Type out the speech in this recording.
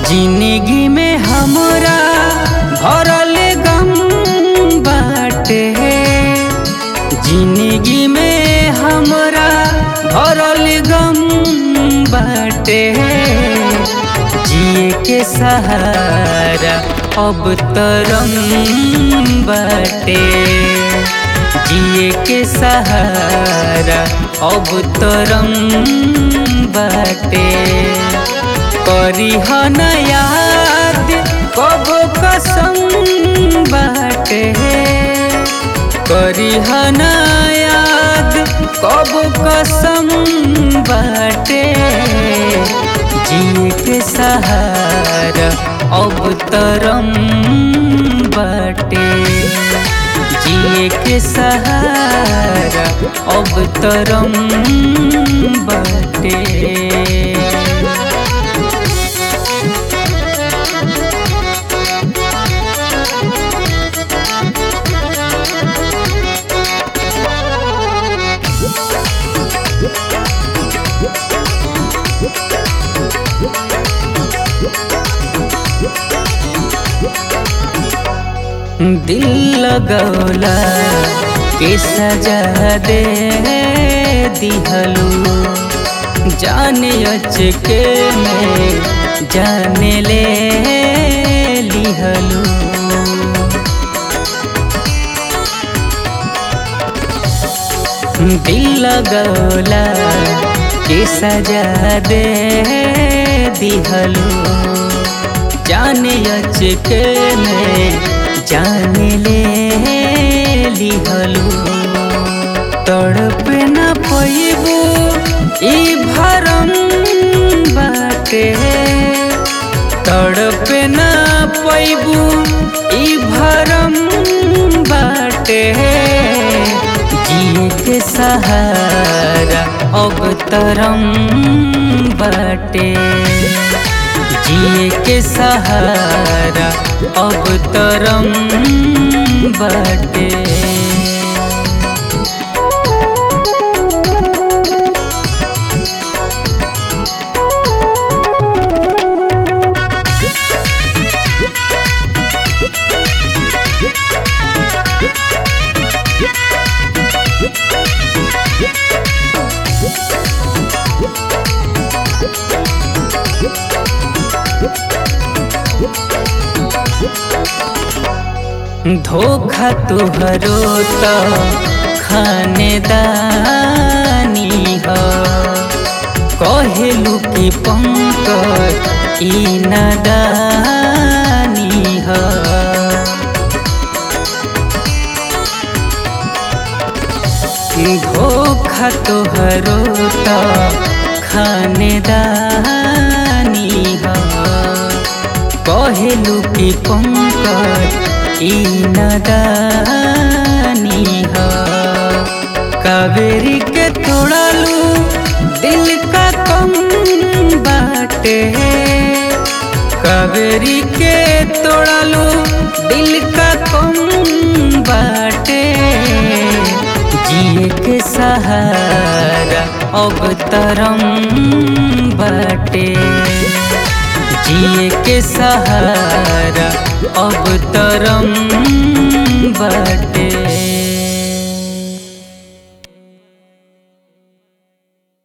जिंदगी में हमरा भरल गम बाटे जिंदगी में हमरा भरल गम बाटे जिए के सहारा अब तरम बाटे जिए के सहारा अब तरम बाटे करी न याद कब कसम बाटे करी न याद कब कसम बाटे जिए के सहारा अब तरम बाटे जिए के सहारा अब तरम बाटे दिल लगौला के सजा दे दिहलू जाने अचके में जाने ले लिहलू दिल लगौला के सजा दे दिहलू जाने अचके में जाने ले लिहलू तड़प न पैबू ई भरम बाटे तड़प न पैबू ई भरम बाटे जिए के सहारा अब तरम बाटे जिए के सहारा अब तरम बाटे धोखा तुहरो तो खानदानी ह कहलू कि पंकज ई नदानी ह धोखा तुहरो तो खानदानी ह कहलू कि पंकज ई नदानी ह कावेरी के तोड़ालू दिल का कम बाटे कावेरी के तोड़ालू दिल का कम बाटे जिए के सहारा अब तरम बाटे जिए के सहारा अब तरम बाटे